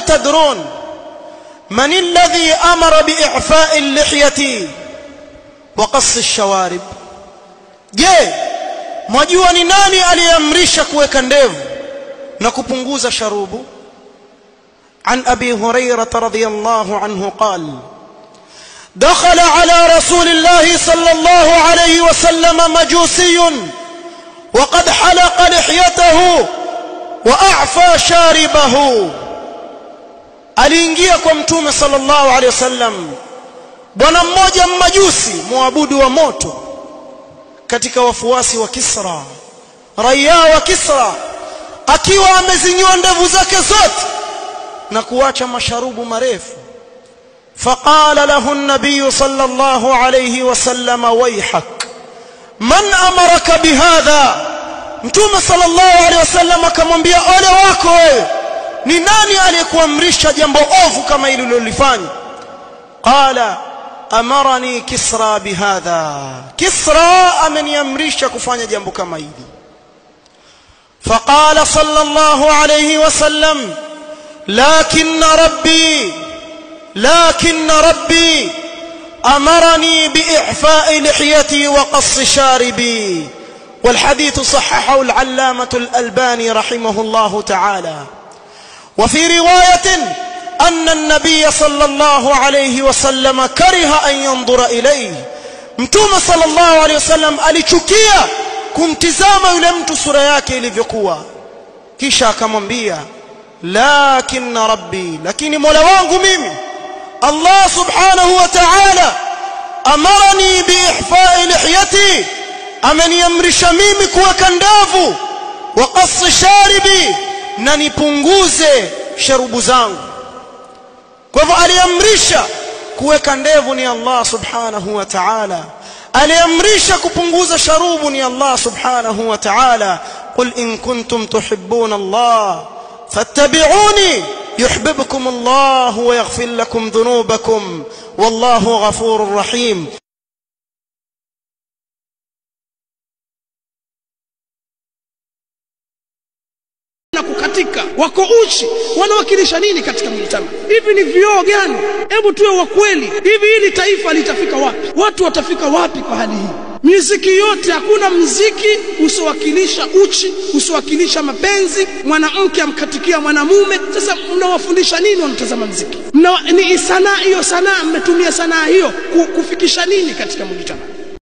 أتدرون من الذي أمر بإعفاء اللحية وقص الشوارب je mwajua ni nani aliyeamrisha kuweka ndevu na kupunguza sharubu عن أبي هريرة رضي الله عنه قال دخل على رسول الله صلى الله عليه وسلم مجوسي وقد حلق لحيته وأعفى شاربه aliingia kwa mtume sallallahu alaihi wasallam bwana mmoja mmajusi muabudu wa moto katika wafuasi wa Kisra raia wa Kisra akiwa amezinyoa ndevu zake zote na kuacha masharubu marefu فقال له النبي صلى الله عليه وسلم ويحك من أمرك بهذا mtume sallallahu alaihi wasallam akamwambia ole wako wewe ni nani aliyekuamrisha jambo ovu kama hili ulilofanya qala amarani kisra bihadha kisra ameniamrisha kufanya jambo kama hili فقال صلى الله عليه وسلم لكن ربي لكن ربي امرني باعفاء لحيتي وقص شاربي والحديث صححه العلامه الالباني رحمه الله تعالى وفي روايه ان النبي صلى الله عليه وسلم كره ان ينظر اليه mtume sallallahu alaihi wasallam alichukia kumtizama yule mtu sura yake ilivyokuwa kisha akamwambia lakin rabbi lakini mola wangu mimi Allah subhanahu wa ta'ala amarani biihfa'i lihyati ameniamrisha mimi kuweka ndevu wa qas sharibi na nipunguze sharubu zangu kwa hivyo aliamrisha kuweka ndevu ni Allah subhanahu wa ta'ala aliamrisha kupunguza sharubu ni Allah subhanahu wa ta'ala qul in kuntum tuhibbuna Allah fattabi'uni يحببكم الله ويغفر لكم ذنوبكم والله غفور رحيم na kukatika wako uchi wanawakilisha nini katika mjitama hivi ni vioo gani hebu tuwe wa kweli hivi hili taifa litafika wapi watu watafika wapi kwa hali hii miziki yote hakuna mziki usiowakilisha uchi usiowakilisha mapenzi mwanamke amkatikia mwanamume sasa mnawafundisha nini wanatazama mziki Mna, ni sanaa hiyo sanaa mmetumia sanaa hiyo kufikisha nini katika mjitama